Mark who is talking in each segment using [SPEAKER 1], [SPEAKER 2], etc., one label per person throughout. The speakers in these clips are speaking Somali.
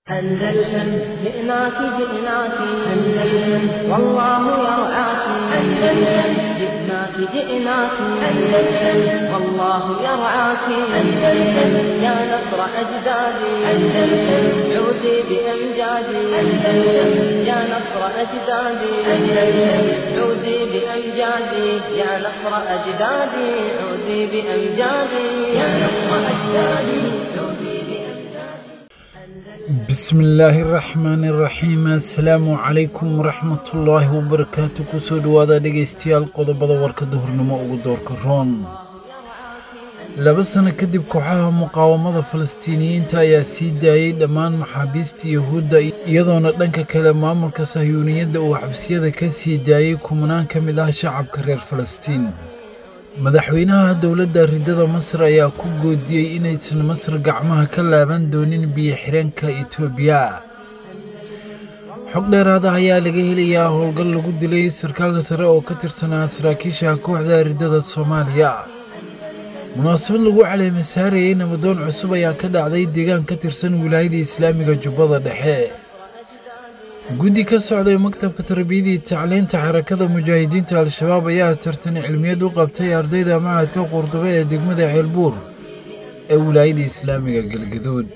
[SPEAKER 1] أندلسن جئناك جئناك أندلسن والله يرعاك أندلسن جئناك جئناك أندلسن والله يرعاك أندلسن يا نصر أجدادي أندلسن عودي بأمجادي أندلسن يا نصر أجدادي أندلسن عودي بأمجادي يا نصر أجدادي عودي بأمجادي يا نصر أجدادي عودي بأمجادي
[SPEAKER 2] بسم illaahi raxmaan iraxiim assalaamu calaykum waraxmatullaahi wabarakaatu kusoo dhowaada dhegaystayaal qodobada warkada hornimo ugu doorka roon laba sano kadib kooxaha muqaawamada falastiiniyiinta ayaa sii daayey dhammaan maxaabiista yuhuudda iyadoona dhanka kale maamulka sahyuuniyadda uu xabsiyada ka sii daayey kumanaan ka mid ah shacabka reer falastiin madaxweynaha dowladda riddada masar ayaa ku goodiyey inaysan masar gacmaha ka laaban doonin biyo-xireenka etoobiya xog dheeraad ah ayaa laga helayaa howlgal lagu dilay sarkaalka sare oo ka tirsanaa saraakiisha kooxda riddada soomaaliya munaasabad lagu caleema saarayey nabadoon cusub ayaa ka dhacday deegaan ka tirsan wilaayada islaamiga jubbada dhexe guddi ka socday maktabka tarbiyadii tacliinta xarakada mujaahidiinta al-shabaab ayaa tartan cilmiyeed u qabtay ardayda macadka qurdube ee degmada ceelbuur ee wilaayada islaamiga galgaduud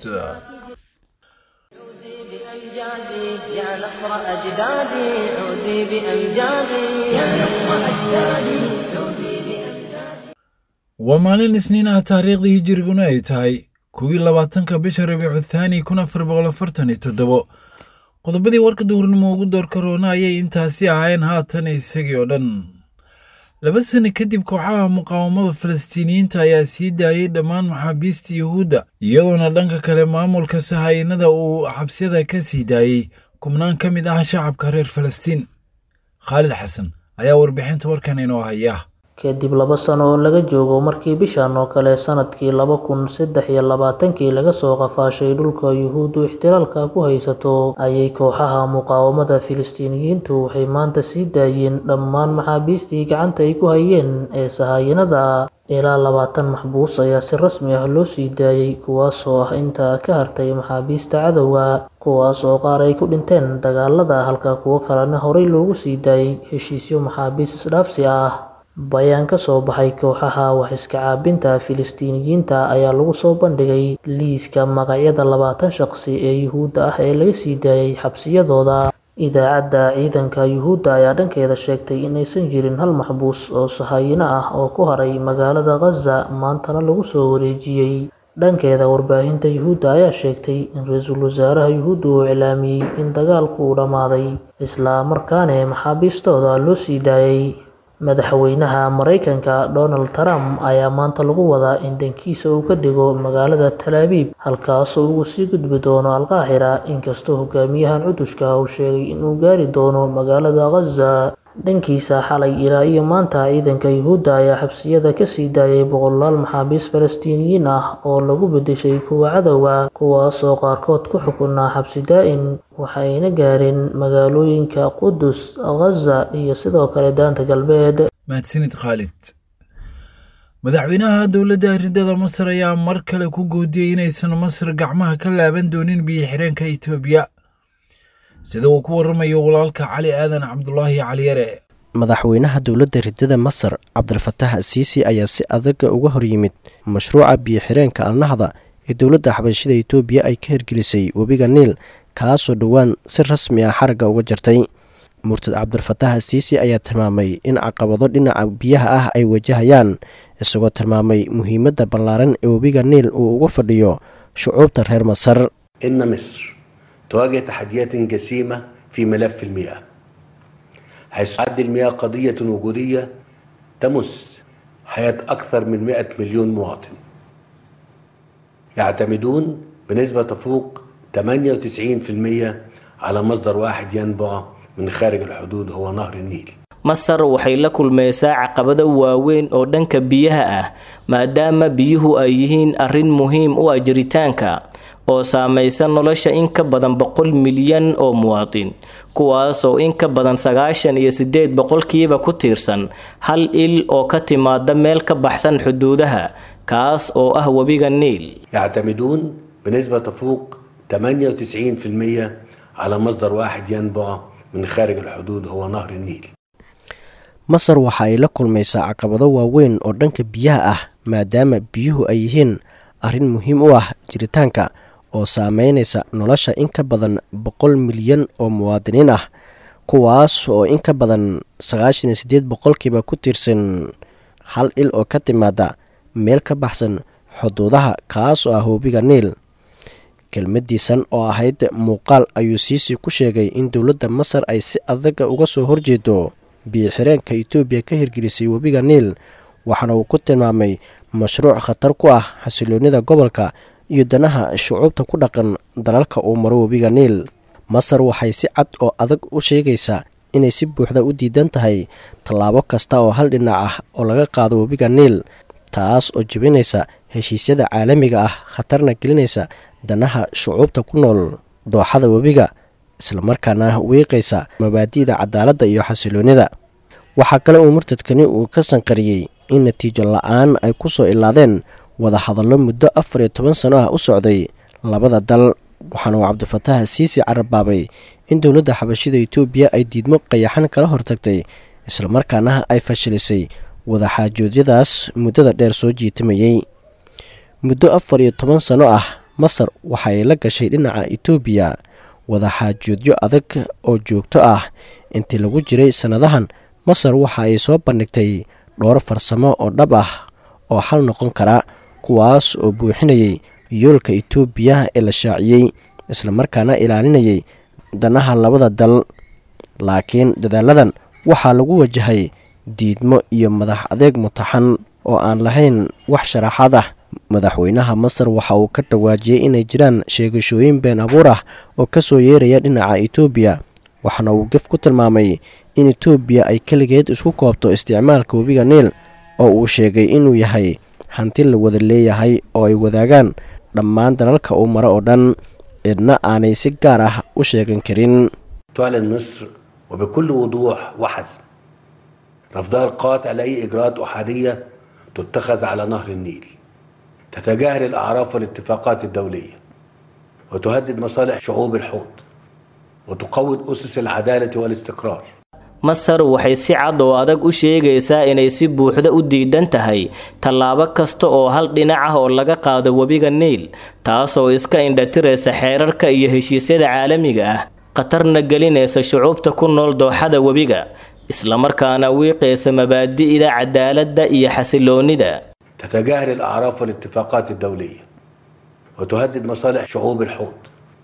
[SPEAKER 1] عودي بأمجادي يا نصر أجدادي عودي بأمجادي يا نصر أجدادي عودي بأمجادي
[SPEAKER 2] waa maalin isniin ah taariikhdii hijiriguna ay tahay kuwii labaatanka bisha rabiicu thaani kun afar boqol afartan iyo toddobo qodobadii warka duhurnimo ugu doorka roona ayay intaasi ahaayeen haatan isagii oo dhan laba sano kadib kooxaha muqaawamada falastiiniyiinta ayaa sii daayey dhammaan maxaabiista yuhuudda iyadoona dhanka kale maamulka sahayanada uu xabsiyada ka sii daayey kubnaan ka mid ah shacabka reer falastiin khaalid xasan ayaa warbixinta warkan inoo haya
[SPEAKER 3] kadib laba sano oo laga joogo markii bishan oo kale sanadkii laba kun saddex iyo labaatankii laga soo qafaashay dhulka yuhuuddu ixtiraalka ku haysato ayay kooxaha muqaawamada filistiiniyiintu waxay maanta sii daayeen dhammaan maxaabiistii gacanta ay ku hayeen ee sahayanada ilaa labaatan maxbuus ayaa si rasmi ah loo sii daayey kuwaasoo ah inta ka hartay maxaabiista cadowga kuwaas oo qaar ay ku dhinteen dagaalada halka kuwo kalena horey loogu sii daayey heshiisyo maxaabiis isdhaafsi ah bayaan ka soo baxay kooxaha wax iska caabinta filistiiniyiinta ayaa lagu soo bandhigay liiska magacyada labaatan shaqsi ee yuhuudda ah ee laga sii daayey xabsiyadooda idaacadda ciidanka yuhuudda ayaa dhankeeda sheegtay inaysan jirin hal maxbuus oo sahayino ah oo ku haray magaalada khaza maantana lagu soo wareejiyey dhankeeda warbaahinta yuhuudda ayaa sheegtay in ra-iisul wasaaraha yuhuudda uu iclaamiyey in dagaalku uu dhammaaday isla markaana maxaabiistooda loo sii daayey madaxweynaha maraykanka donald trump ayaa maanta lagu wadaa in dankiisa uu ka dego magaalada talaabiib halkaasoo ugu sii gudbi doono alqaahira inkastoo hogaamiyahan cudushka uu sheegay inuu gaari doono magaalada khaza dhankiisa xalay ilaa iyo maanta ciidanka yuhuudda ayaa xabsiyada kasii daayay boqolaal maxaabiis falastiiniyiin ah oo lagu bedeshay kuwa cadowga kuwaasoo qaarkood ku xukunaa xabsi daa-in waxayna gaareen magaalooyinka qudus khaza iyo sidoo kale daanta galbeed
[SPEAKER 2] mahadsanid khaalid madaxweynaha dowladda riddada masar ayaa mar kale ku goodiyey inaysan masar gacmaha ka laaban doonin biyo-xireenka etoobiya sida uu ku waramayo walaalka cali aadan cabdulaahi caliyare
[SPEAKER 4] madaxweynaha dowladda riddada masar cabdilfatax asiisi ayaa si adaga uga hor yimid mashruuca biyo-xireenka alnahda ee dowladda xabashida etoobiya ay ka hirgelisay webiga niil kaasoo dhowaan si rasmi ah xaragga uga jartay murtad cabdilfatax asiisi ayaa tilmaamay in caqabado dhinaca biyaha ah ay wajahayaan isagoo tilmaamay muhiimadda ballaaran ee webiga niil uu uga fadhiyo shucuubta reer masar
[SPEAKER 5] إن مصر تواجه تحديات جسيمة في ملف المياه حيث تعد المياه قضية وجودية تمس حياة أكثر من 100 مليون مواطن يعتمدون بنسبة تفوق 98% على مصدر واحد ينبع من خارج الحدود هو نهر النيل
[SPEAKER 6] masar waxay la kulmaysaa caqabado waaweyn oo dhanka biyaha ah maadaama biyuhu ay yihiin arrin muhiim u ah jiritaanka oo saamaysa nolosha in ka badan boqol milyan oo muwaadin kuwaas oo in ka badan sagaashan iyo sideed boqolkiiba ku tiirsan hal il oo ka timaada meel ka baxsan xuduudaha kaas oo ah webiga niil
[SPEAKER 5] يعتمدون بنسبة تفوق 98% 98% على مصدر واحد ينبع من خارج الحدود هو نهر النيل
[SPEAKER 4] masar waxa ay la kulmaysaa caqabado waaweyn oo dhanka biyaha ah maadaama biyuhu ay yihiin arrin muhiim u ah jiritaanka oo saameynaysa nolosha in ka badan boqol milyan oo muwaadiniin ah kuwaas oo in ka badan sagaashan iyo siddeed boqolkiiba ku tiirsan hal il oo ka timaada meel ka baxsan xuduudaha kaas oo ah hoobiga niil kelmadiisan oo ahayd muuqaal ayuu siisi ku sheegay in dowladda masar ay si adaga uga soo horjeedo biyo-xireenka etoobiya ka hirgelisay webiga niil waxaana uu ku tilmaamay mashruuc khatar ku ah xasiloonida gobolka iyo danaha shucuubta ku dhaqan dalalka uu maro webiga niil masar waxay si cad oo adag u sheegaysaa inay si buuxda u diidan tahay tallaabo kasta oo hal dhinac ah oo laga qaado webiga niil taas oo jebinaysa heshiisyada caalamiga ah khatarna gelinaysa danaha shucuubta ku nool dooxada webiga islamarkaana wiiqaysa mabaadi'da cadaaladda iyo xasiloonida waxaa kale uu murtadkani uu ka sanqariyey in natiijo la-aan ay ku soo ilaadeen wadahadallo muddo afar iyo toban sano ah u socday labada dal waxaana uu cabdifataax siisi carabaabay in dowladda xabashida etoobiya ay diidmo qayaxan kala hortagtay islamarkaana ay fashilisay wadaxaajoodyadaas muddada dheer soo jiitamayey muddo afar iyo toban sano ah masar waxaay la gashay dhinaca etoobiya wadaxaajoodyo adag oo joogto ah intii lagu jiray sannadahan masar waxa ay soo bandhigtay dhowr farsamo oo dhab ah oo xal noqon kara kuwaas oo buuxinayay yoolka etoobiya ee la shaaciyey islamarkaana ilaalinayay danaha labada dal laakiin dadaaladan waxaa lagu wajahay diidmo iyo madax adeeg mutaxan oo aan lahayn wax sharaxaad ah madaxweynaha masar waxa uu ka dhawaajiyey inay jiraan sheegashooyin been abuur ah oo ka soo yeeraya dhinaca etoobiya waxaana uu gef ku tilmaamay in etoobiya ay keligeed isku koobto isticmaalka webiga niil oo uu sheegay inuu yahay hanti la wada leeyahay oo ay wadaagaan dhammaan dalalka uu maro oo dhan cidna aanay si gaar ah u sheegan karin
[SPEAKER 5] تعلن مصر وبكل وضوح وحزم رفضها القاطع لأي إجراءات أحادية تتخذ على نهر النيل تتجاهل الأعراف والاتفاقات الدولية وتهدد مصالح شعوب الحوض وتقوض أسس العدالة والاستقرار
[SPEAKER 6] masar waxay si cad oo adag u sheegaysaa inay si buuxda u diidan tahay tallaabo kasta oo hal dhinac ah oo laga qaado webiga niil taasoo iska indhatiraysa xeerarka iyo heshiisyada caalamiga ah khatarna gelinaysa shucuubta ku nool dooxada webiga islamarkaana wiiqaysa mabaadi'da cadaaladda iyo xasiloonida
[SPEAKER 5] تتجاهل الأعراف والاتفاقات الدولية وتهدد مصالح شعوب الحوض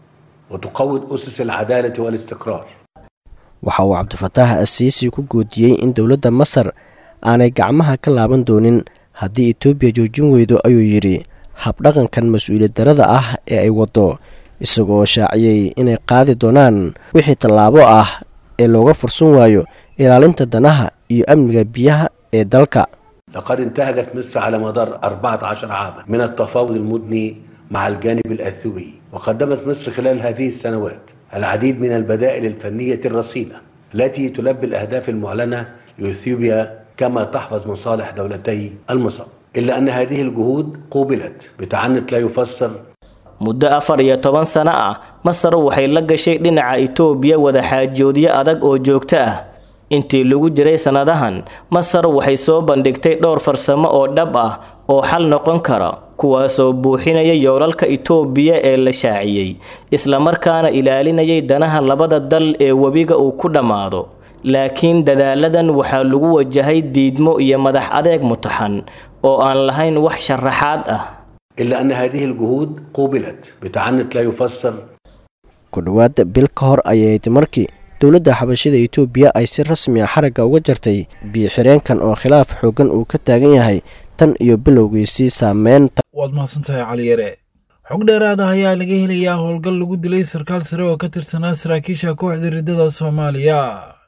[SPEAKER 5] وتقوض أسس العدالة والاستقرار
[SPEAKER 4] waxa uu cabdifataax asiisi ku goodiyey in dowladda masar aanay gacmaha ka laaban doonin haddii etoobiya joojin weydo ayuu yidhi habdhaqankan mas-uuliyad darada ah ee ay waddo isagoo shaaciyey inay qaadi doonaan wixii tallaabo ah ee looga fursan waayo ilaalinta danaha iyo amniga biyaha ee dalka
[SPEAKER 5] لقد انتهجت مصر على مدار 14 عاما من التفاوض المدني مع الجانب الأثيوبي وقدمت مصر خلال هذه السنوات العديد من البدائل الفنية الرصينة التي تلبي الأهداف المعلنة لإثيوبيا كما تحفظ مصالح دولتي المصب إلا أن هذه الجهود قوبلت بتعنت لا يفسر
[SPEAKER 6] muddo afar iyo toban sano ah masar waxay la gashay dhinaca itoobiya wadaxaajoodyo adag oo joogto ah intii lagu jiray sannadahan masar waxay soo bandhigtay dhowr farsamo oo dhab ah oo xal noqon kara kuwaasoo buuxinaya yoolalka itoobiya ee la shaaciyey islamarkaana ilaalinayay danaha labada dal ee webiga uu ku dhammaado laakiin dadaaladan waxaa lagu wajahay diidmo iyo madax adeeg mutaxan oo aan lahayn wax sharaxaad ah
[SPEAKER 5] إلا أن هذه الجهود قوبلت بتعنت لا يفسر
[SPEAKER 4] ku dhowaad bil ka hor ayayd markii dowladda xabashida etoobiya ay si rasmi ah xaragga uga jartay biyo-xireenkan oo khilaaf xooggan uu ka taagan yahay tan iyo bilowgiisii saameynta
[SPEAKER 2] waad mahadsantahay cali yare xog dheeraad ah ayaa laga helayaa howlgal lagu dilay sarkaal sare oo ka tirsanaa saraakiisha kooxda riddada soomaaliya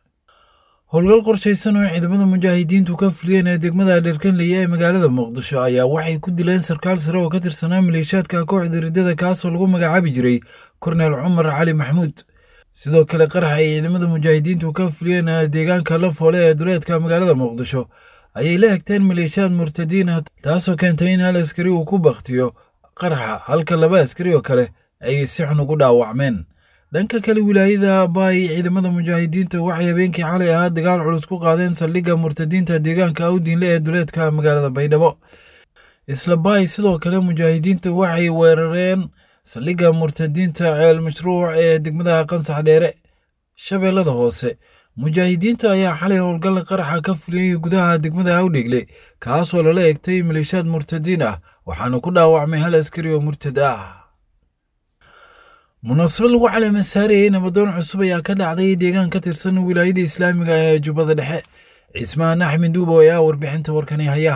[SPEAKER 2] howlgal qorshaysan oo ciidamada mujaahidiintu ka fuliyeen ee degmada dherkanleye ee magaalada muqdisho ayaa waxay ku dileen sarkaal sare oo ka tirsanaa maleeshiyaadka kooxda riddada kaasoo lagu magacaabi jiray korneel cumar cali maxmuud sidoo kale qarax ay ciidamada mujaahidiintu ka fuliyeen deegaanka lafoole ee duleedka magaalada muqdisho ayay la hegteen maleeshiyaad murtadiin ah taasoo keentay in hal askari uu ku bakhtiyo qaraxa halka laba askari oo kale ay si xun ugu dhaawacmeen dhanka kale wilaayada baay ciidamada mujaahidiinta waxay habeenkii xalay ahaa dagaal culus ku qaadeen saldhigga murtadiinta deegaanka awdiinle ee duleedka magaalada baydhabo isla baay sidoo kale mujaahidiinta waxay weerareen saldhigga murtadiinta ceel mashruuc ee degmada qansax dheere shabeellada hoose mujaahidiinta ayaa xalay howlgal qaraxa ka fuliyey gudaha degmada awdhegle kaasoo lala egtay maleeshiyaad murtadiin ah waxaana ku dhaawacmay hal askari oo murtad ah munaasabad lagu caleema saarayay nabadoon cusub ayaa ka dhacday deegaan ka tirsan wilaayada islaamiga ee jubbada dhexe cismaan axmed duubo ayaa warbixinta warkani haya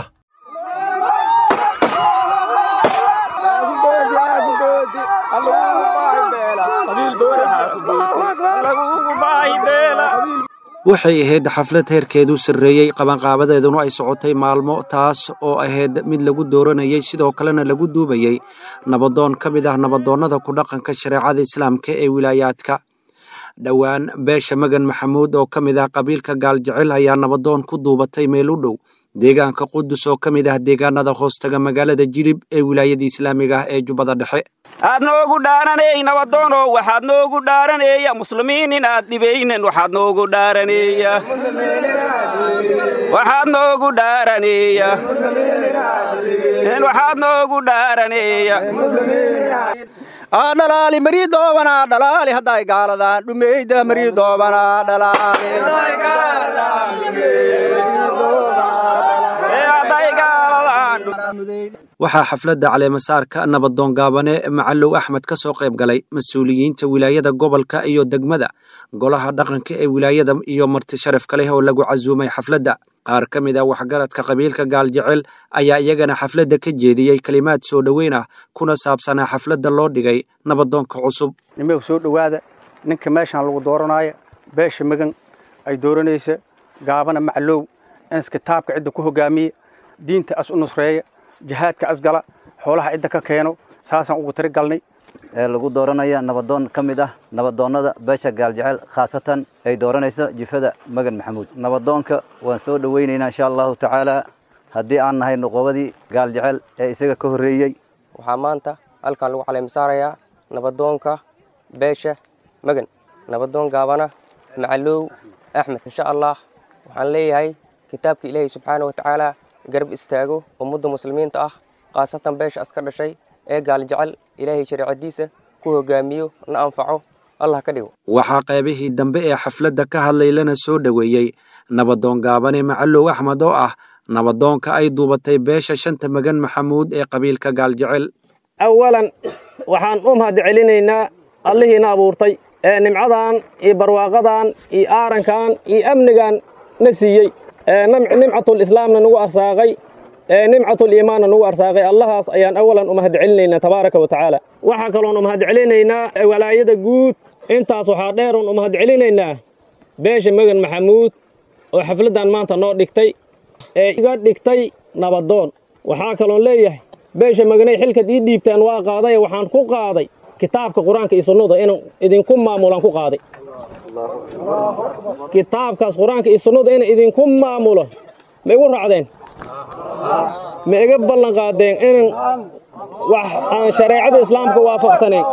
[SPEAKER 7] waxay ahayd xaflad heerkeedu sarreeyey qabanqaabadeeduna ay socotay maalmo taas oo ahayd mid lagu dooranayey sidoo kalena lagu duubayey nabadoon ka mid ah nabadoonnada ku dhaqanka shareecada islaamka ee wilaayaadka dhowaan beesha magan maxamuud oo ka mid ah qabiilka gaaljecel ayaa nabadoon ku duubatay meel u dhow deegaanka qudus oo ka mid ah deegaanada hoostaga magaalada jilib ee wilaayada islaamiga ah ee jubbada dhexe
[SPEAKER 8] aad noogu dhaaraney nabadoono waxaad noogu dhaaraneeya muslimiin inaad dhibaynen waxaad noogu dhaaraneeya waxaad noogu dhaaraneeya waxaad noogu dhaaraneeya dhalaali marii doobanaa dhalaali hadday gaaladaan dhumeyda marii doobanaa dhalaali
[SPEAKER 7] waxaa xafladda caleemasaarka nabadoon gaabane macalow axmed ka soo qayb galay mas-uuliyiinta wilaayada gobolka iyo degmada golaha dhaqanka ee wilaayada iyo marti sharaf kaleh oo lagu casuumay xafladda qaar ka mid ah waxgaradka qabiilka gaaljecel ayaa iyagana xafladda ka jeediyey kelimaad soo dhoweyn ah kuna saabsanaa xafladda loo dhigay nabadoonka cusub
[SPEAKER 9] nimew soo dhowaada ninka meeshaan lagu dooranaayo beesha magan ay dooranaysa gaabana macalow ins kitaabka cidda ku hogaamiye diinta as u nusreeya jihaadka asgala xoolaha cidda ka keeno saasaan ugu tiri galnay
[SPEAKER 10] ee lagu dooranaya nabadoon ka mid ah nabadoonnada beesha gaaljecel khaasatan ay dooranayso jifada magan maxamuud nabadoonka waan soo dhowaynaynaa insha allahu tacaala haddii aan nahay noqobadii gaaljecel ee isaga ka horreeyey
[SPEAKER 11] waxaa maanta halkan lagu caleemisaarayaa nabadoonka beesha magan nabadoon gaabana macalow axmed insha allah waxaan leeyahay kitaabka ilaahay subxaana wa tacaala garab istaago ummadda muslimiinta ah khaasatan beesha aska dhashay ee gaaljecel ilaahay shareecadiisa ku hogaamiyo na anfaco allah ka dhigo
[SPEAKER 7] waxaa qaybihii dambe ee xafladda ka hadlay lana soo dhoweeyey nabadoon gaabane macalow axmed oo ah nabadoonka ay duubatay beesha shanta magan maxamuud ee qabiilka gaaljecel
[SPEAKER 12] awalan waxaan u mahad celinaynaa allihiina abuurtay ee nimcadan iyo barwaaqadan iyo aarankan iyo amnigan na siiyey nimcatul islaamna nagu arsaaqay nimcatul iimaanna nagu arsaaqay allahaas ayaan awalan u mahad celinaynaa tabaaraka wa tacaala waxaa kaloon u mahad celinaynaa walaayada guud intaas waxaa dheeroon u mahad celinaynaa beesha magan maxamuud oo xafladdan maanta noo dhigtay ee iga dhigtay nabadoon waxaa kaloon leeyahay beesha maganay xilkad ii dhiibtaan waa qaaday waxaan ku qaaday kitaabka qur-aanka iyo sunnada inaan idinku maamulaan ku qaaday kitaabkaas qur-aanka iyo sunnada inaan idinku maamulo ma igu raacdeen ma iga ballan qaadeen inaan wax aan shareecada islaamka waafaqsanayn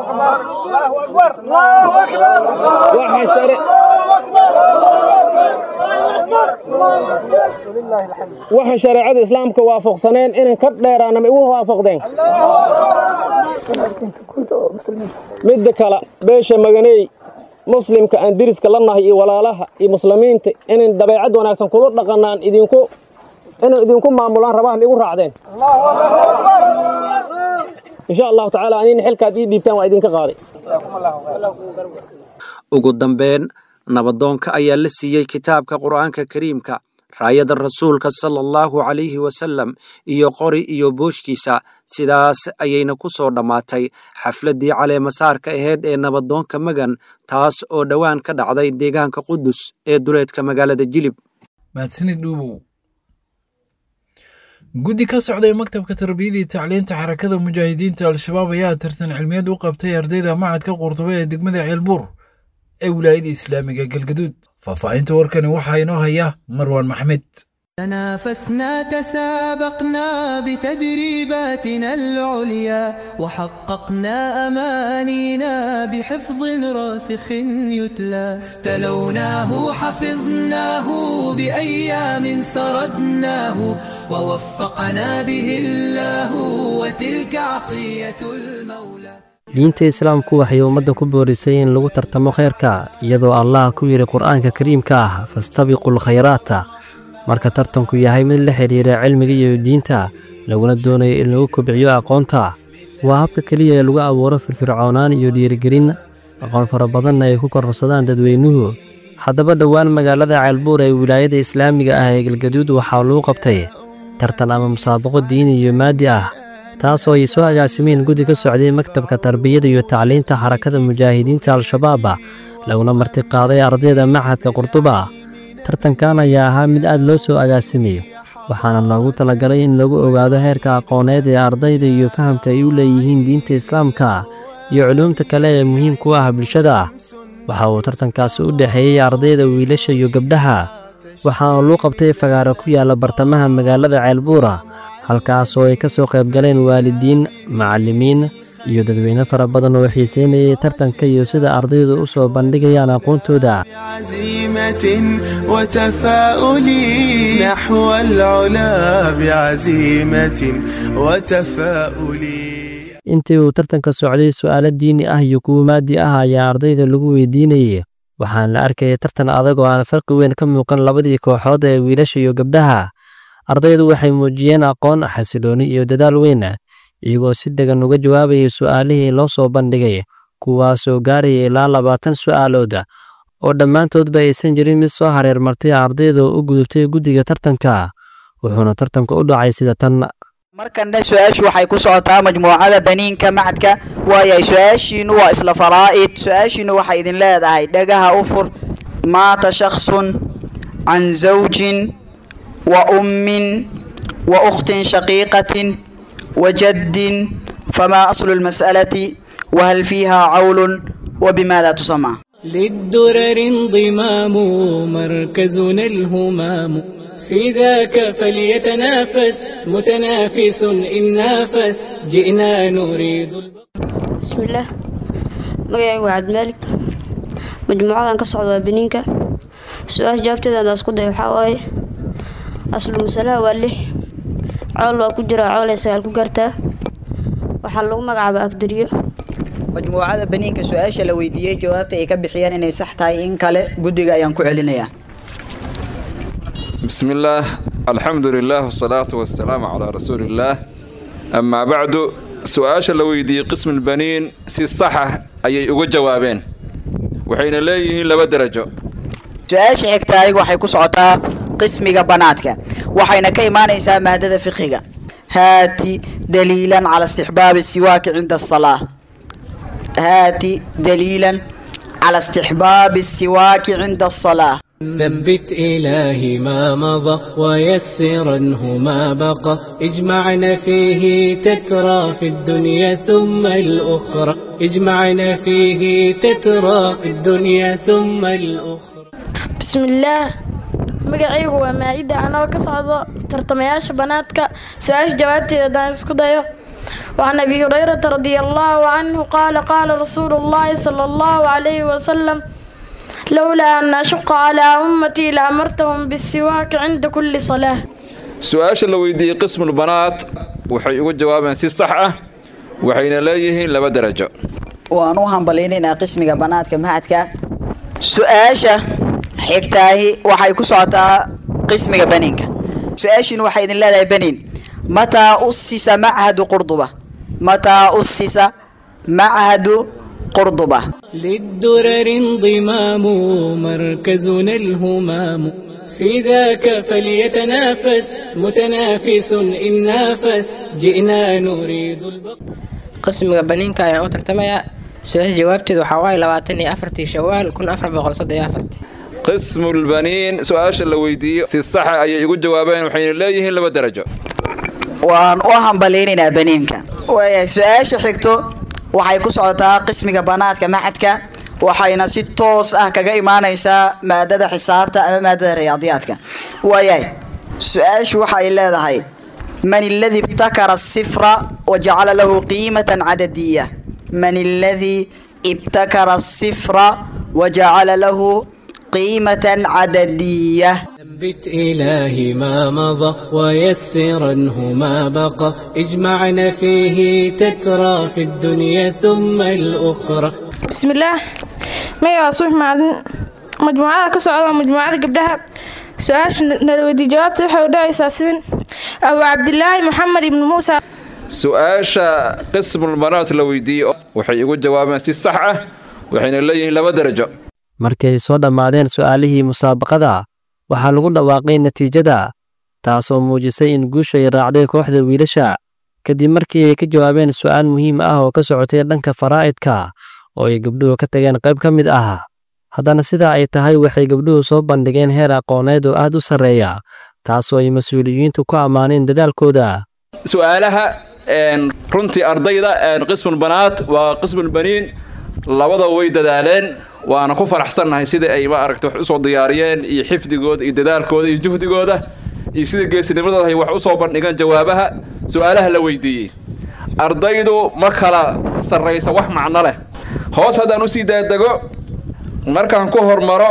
[SPEAKER 12] waxa shareecada islaamka waafaqsaneen inan ka dheeraana ma igu waafaqdeen midda kale beesha maganey muslimka aan diriska la nahay iyo walaalaha iyo muslimiinta inan dabeecad wanaagsan kula dhaqanaan idinku inan idinku maamulaan rabaan ma igu raacdeen insha allahu tacaala anina xilkaad ii dhiibtaan waa idinka qaaday
[SPEAKER 7] ugu dambeyn nabadoonka ayaa la siiyey kitaabka qur'aanka kariimka raayada rasuulka sala allahu calayhi wasalam iyo qori iyo booshkiisa sidaas ayayna ku soo dhammaatay xafladdii caleemasaarka ahayd ee nabadoonka magan taas oo dhowaan ka dhacday deegaanka qudus ee duleedka magaalada jilib
[SPEAKER 2] mahadsanid dhuubow guddi ka socday maktabka tarbiyada iyo tacliinta xarakada mujaahidiinta al-shabaab ayaa tartan cilmiyeed u qabtay ardayda macadka qurtube ee degmada ceelbuur ee wilaayada islaamiga galgaduud faahfaahinta warkani waxaa inoo haya marwaan maxmed
[SPEAKER 13] تنافسنا تسابقنا بتدريباتنا العليا وحققنا أمانينا بحفظ راسخ يتلى تلوناه حفظناه بأيام سردناه ووفقنا به الله وتلك عطية المولى
[SPEAKER 14] diinta islaamku waxay ummadda ku boorisay in lagu tartamo khayrka iyadoo allah ku yidhi qur'aanka kariimka ah fastabiqul khayraata marka tartanku yahay mid la xidhiira cilmiga iyo diinta laguna doonayo in lagu kobciyo aqoonta waa habka keliya ee lagu abuuro firfircoonaan iyo dhiirigelin aqoon fara badanna ay ku kororsadaan dadweynuhu haddaba dhowaan magaalada ceelbuur ee wilaayada islaamiga ah ee galgaduud waxaa lagu qabtay tartan ama musaabaqo diini iyo maadi ah taasoo ay soo agaasimeen guddi ka socday maktabka tarbiyada iyo tacliinta xarakada mujaahidiinta al-shabaaba laguna martiqaaday ardayda machadka qurduba tartankan ayaa ahaa mid aad loo soo agaasimayo waxaana loogu talagalay in lagu ogaado heerka aqooneed ee ardayda iyo fahamka ay u leeyihiin diinta islaamka iyo culuumta kale ee muhiimku ah bulshada waxa uu tartankaasi u dhexeeyey ardayda wiilasha iyo gabdhaha waxaana luu qabtay fagaaro ku yaalla bartamaha magaalada ceelbuura halkaasoo ay ka soo qayb galeen waalidiin macallimiin iyo dadweyne fara badan oo xiiseynayay tartanka iyo sida ardaydu u soo bandhigayaan aqoontooda
[SPEAKER 13] عزيمة وتفاؤل نحو العلا بعزيمة وتفاؤل
[SPEAKER 14] intii uu tartanka socday su'aalo diini ah iyo kuwo maadi ah ayaa ardayda lagu weydiinayay waxaana la arkayay tartan adag oo aan farqi weyn ka muuqan labadii kooxood ee wiilasha iyo gabdhaha ardaydu waxay muujiyeen aqoon xasilooni iyo dadaal weyn iyagoo si degan uga jawaabayay su'aalihii loo soo bandhigay kuwaasoo gaaraya ilaa labaatan su'aalood oo dhammaantoodba aysan jirin mid soo hareer martay ardayda oo u gudubtay guddiga tartanka wuxuuna tartanka u dhacay sida tan
[SPEAKER 15] markanna su-aashu waxay ku socotaa majmuucada baniinka macadka waayahay su-aashiinu waa isla faraa'id su-aashiinu waxay idin leedahay dhagaha u fur maata shakhsun can zawjin wa ummin wa ukhtin shaqiiqatin wa jaddin famaa aslu lmas'alati wahal fiiha cawlun وبماذا تسمى
[SPEAKER 16] للدرر انضمام مركزنا الهمام في ذاك فليتنافس متنافس إن نافس جئنا نريد
[SPEAKER 17] بسم الله magacaygu waa cabdimaalig majmuucadan ka socda waa beniinka su-aasha jawaabteeda hadaan isku dayo waxaa waaye aslu masalaha waa lix cool waa ku jiraa coolay sagaal ku gaartaa waxaa lagu magacaabaa agdariyo
[SPEAKER 15] majmuucada baniinka su-aasha la weydiiyey jawaabta ay ka bixiyeen inay sax tahay in kale guddiga ayaan ku celinayaa
[SPEAKER 18] بسم الله الحمد لله والصلاة والسلام على رسول الله أما بعد سؤال لو يدي قسم البنين سي صحة أي uga jawaabeen waxayna leeyihiin laba darajo
[SPEAKER 15] su-aasha xigtaay waxay ku socotaa qismiga banaadka waxayna ka imaanaysaa maadada fiqiga haati daliilan cala istixbaabi siwaaki cinda asalaa haati daliilan cala istixbaabi siwaaki cinda asalaa
[SPEAKER 16] ثبت إلهي ما مضى ويسرنه ما بقى اجمعنا فيه تترى في الدنيا ثم الأخرى اجمعنا فيه تترى في الدنيا ثم الأخرى
[SPEAKER 19] بسم الله magacaygu waa maa-ida anoo ka socdo tartamayaasha banaadka su-aasha jawaabteeda haddaan isku dayo وعن أبي هريرة رضي الله عنه قال قال رسول الله صلى الله عليه وسلم لولا أن أشق على أمتي لأمرتهم بالسواك عند كل صلاة
[SPEAKER 18] su-aasha la weydiiyey qismulbanaat waxay uga jawaabeen si sax ah waxayna leeyihiin laba darajo
[SPEAKER 15] waan u hambalaynaynaa qismiga banaadka mahadka su-aasha xigtaahi waxay ku socotaa qismiga baniinka su-aashiina waxay idin leedahay baniin mataa usisa machadu qurduba mataa usisa machadu قرضبة
[SPEAKER 16] للدرر انضمام مركزنا الهمام في ذاك فليتنافس متنافس إن نافس جئنا نريد
[SPEAKER 20] qismiga baniinka ayaan u tartamayaa su-aasha jawaabteedu waxaa waaye labaatan iyo afartii shawaal kun afar boqol soddon iyo afartii
[SPEAKER 18] qismulbaniin su-aasha la weydiiyey si saxa ayay ugu jawaabeen waxayna leeyihiin laba darajo
[SPEAKER 15] waan u hambalaynaynaa baniinka waayahay su-aasha xigto waxay ku socotaa qismiga banaadka maxadka waxayna si toos ah kaga imaanaysaa maadada xisaabta ama maadada riyaadiyaadka waayahay su-aashu waxa ay leedahay man aladi ibtakara asifra wajacala lahu qiimatan cadadiya man aladi ibtakara asifra wajacala lahu qiimatan cadadiya
[SPEAKER 16] ثبت إلهي ما مضى ويسرنه ما بقى اجمعنا فيه تترى في الدنيا ثم الأخرى
[SPEAKER 19] بسم الله ميا وصوح معلن مجموعة كسعودة مجموعة قبلها سؤال نلودي جوابته waxay u dhacaysaa sidin Abu Cabdilaahi Maxamed ibn Muusa
[SPEAKER 18] su-aasha qismulmanaat la weydiiyey waxay igu jawaabeen si sax ah waxayna leeyihiin laba darajo
[SPEAKER 14] markay soo dhammaadeen su'aalihii musaabaqada waxaa lagu dhawaaqay natiijada taasoo muujisay in guushu ay raacday kooxda wiilasha kadib markii ay ka jawaabeen su'aal muhiim ah oo ka socotay dhanka faraa'idka oo ay gabdhuhu ka tageen qayb ka mid ah haddana sidaa ay tahay waxay gabdhuhu soo bandhigeen heer aqooneed oo aad u sarreeya taasoo ay mas-uuliyiintu ku ammaaneen dadaalkooda
[SPEAKER 18] su-aalaha runtii ardayda qismulbanaat waa qismulbaniin labada way dadaaleen waana ku faraxsannahay sida ay ma aragta wax usoo diyaariyeen iyo xifdigooda iyo dadaalkooda iyo juhdigooda iyo sida geesinimadooda ay wax usoo bandhigeen jawaabaha su-aalaha la weydiiyey ardaydu ma kala sarraysa wax macno leh hoos haddaan usii daadego markaan ku hormaro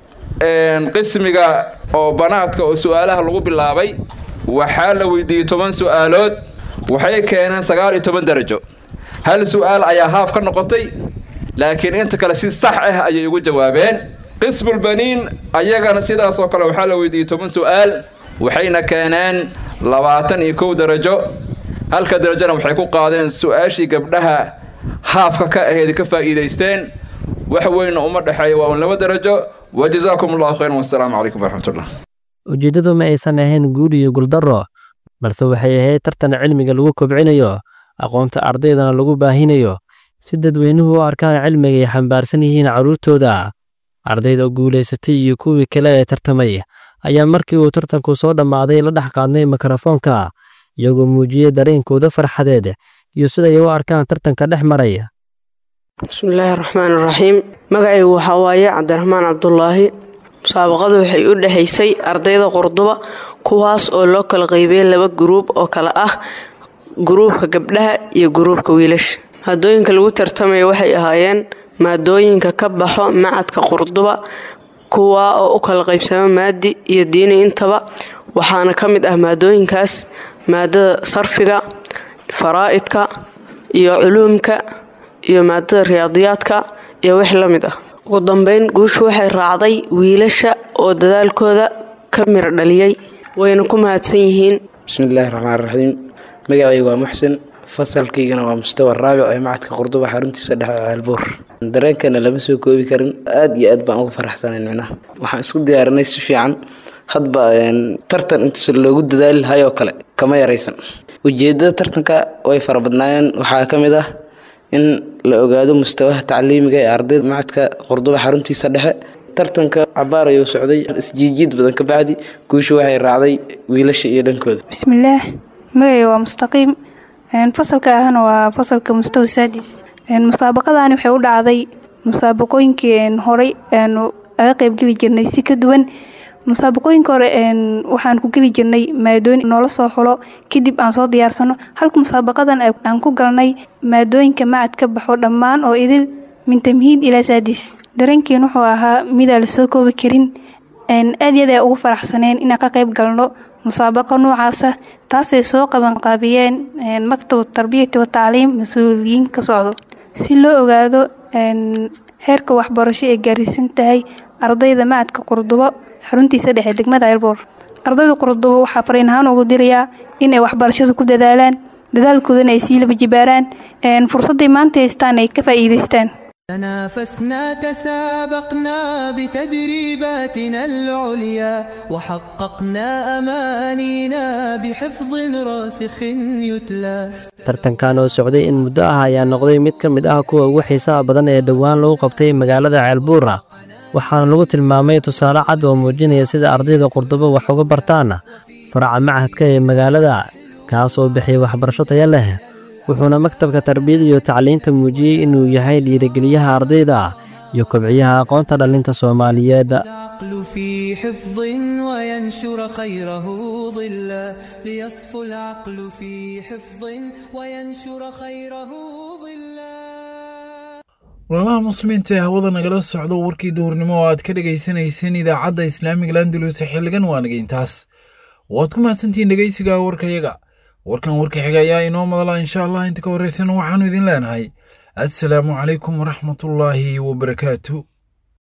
[SPEAKER 18] qismiga oo banaadka oo su-aalaha lagu bilaabay waxaa la weydiiyey toban su-aalood waxay keeneen sagaal iyo toban darajo hal su-aal ayaa haaf ka noqotay laakiin inta kale si sax ah ayay ugu jawaabeen qismulbaniin ayagana sidaas oo kale waxaa la weydiiyey toban su-aal waxayna keeneen labaatan iyo kow darajo halka darajona waxay ku qaadeen su-aashii gabdhaha haafka ka aheyd ka faa'iidaysteen wax weynna uma dhexeeya waa un laba darajo wajazaakum allahu khayran wassalaamu calaykum waraxmatullah
[SPEAKER 14] ujeeddadu ma aysan ahayn guul iyo guuldarro balse waxay ahayd tartan cilmiga lagu kobcinayo aqoonta ardaydana lagu baahinayo si dadweynuhu u arkaan cilmiga ay xambaarsan yihiin carruurtooda ardayda guulaysatay iyo kuwii kale ee tartamay ayaa markii uu tartanku soo dhammaaday la dhex qaadnay mikrofoonka iyagoo muujiyey dareenkooda farxadeed iyo siday u arkaan tartanka dhex maraya
[SPEAKER 21] bismillaahi raxmaan raxiim magacaygu waxaa waaye cabdiraxmaan cabdulaahi musaabaqadu waxay u dhexaysay ardayda qurduba kuwaas oo loo kala qaybiyey laba guruub oo kale ah guruubka gabdhaha iyo guruubka wiilasha maadooyinka lagu tartamaya waxay ahaayeen maadooyinka ka baxo macadka qurduba kuwaa oo u kala qaybsama maadi iyo diini intaba waxaana ka mid ah maadooyinkaas maadada sarfiga faraa'idka iyo culuumka iyo maadada riyaadiyaadka iyo wix la mid ah ugu dambeyn guushu waxay raacday wiilasha oo dadaalkooda ka miro dhaliyey wayna ku mahadsan yihiin
[SPEAKER 22] bismillaahi raxmaan raxiim magacayga waa muxsin fasalkaygana waa mustawa raabic ee macadka qurduba xaruntiisa dhexe ceelbuur dareenkana lama soo koobi karin aad iyo aad baan ugu faraxsanayn micnaha waxaan isku diyaarinay si fiican hadba tartan intaas loogu dadaali lahay oo kale kama yaraysan ujeedada tartanka way fara badnaayeen waxaa ka mid ah in la ogaado mustawaha tacliimiga ee ardayda macadka qurduba xaruntiisa dhexe tartanka cabaar ayuu socday isjiijiid badan ka bacdi guusha waxay raacday wiilasha iyo dhankooda
[SPEAKER 23] bismillaah magacay waa mustaqiim fasalka ahna waa fasalka mustawa saadis musaabaqadani waxay u dhacday musaabaqooyinkii horey aanu aga qaybgeli jirnay si ka duwan musaabaqooyinka hore waxaan ku geli jirnay maadooyin noola soo xulo kadib aan soo diyaarsano halka musaabaqadan aan ku galnay maadooyinka macad ka baxo dhammaan oo idil min tamhiid ilaa saadis dareenkiin wuxuu ahaa midaan la soo koobi karin aad yaad ay ugu faraxsaneen inaan ka qayb galno musaabaqa noocaasa taasay soo qabanqaabiyeen maktab tarbiyati wa tacliim mas-uuliyiin ka socdo si loo ogaado heerka waxbarasho ee gaarsiisan tahay ardayda macadka qurdubo xaruntiisa dhexe degmada ceelboor ardayda qurdubo waxaa fariin ahaan ugu dirayaa inay waxbarashadu ku dadaalaan dadaalkoodana ay sii laba jibaaraan fursadday maanta haystaan ay ka faa'iidaystaan
[SPEAKER 13] تنافسنا تسابقنا بتدريباتنا العليا وحققنا أمانينا بحفظ راسخ يتلى
[SPEAKER 14] tartankan oo socday in muddo ah ayaa noqday mid ka mid ah kuwa ugu xiisaha badan ee dhowaan lagu qabtay magaalada ceelbuura waxaana lagu tilmaamay tusaale cad oo muujinaya sida ardayda qurdubo wax uga bartaan faraca machadka ee magaalada kaas oo bixiya waxbarasho taya leh wuxuuna maktabka tarbiyada iyo tacliinta muujiyey inuu yahay dhiirigeliyaha ardayda iyo kobciyaha aqoonta dhallinta soomaaliyeed
[SPEAKER 13] في حفظ وينشر خيره ظلا ليصفو العقل في حفظ وينشر خيره ظلا
[SPEAKER 2] walaalaha muslimiinta ee hawada nagala socdo warkii duhurnimo oo aad ka dhegaysanayseen idaacadda islaamiga landulus xilligan waa naga intaas waad ku mahadsantihiin dhegaysiga warkayaga warkan warka xiga ayaa inoo madala insha allah inta ka horraysan waxaannu idin leenahay assalaamu calaykum waraxmatullaahi wabarakaatu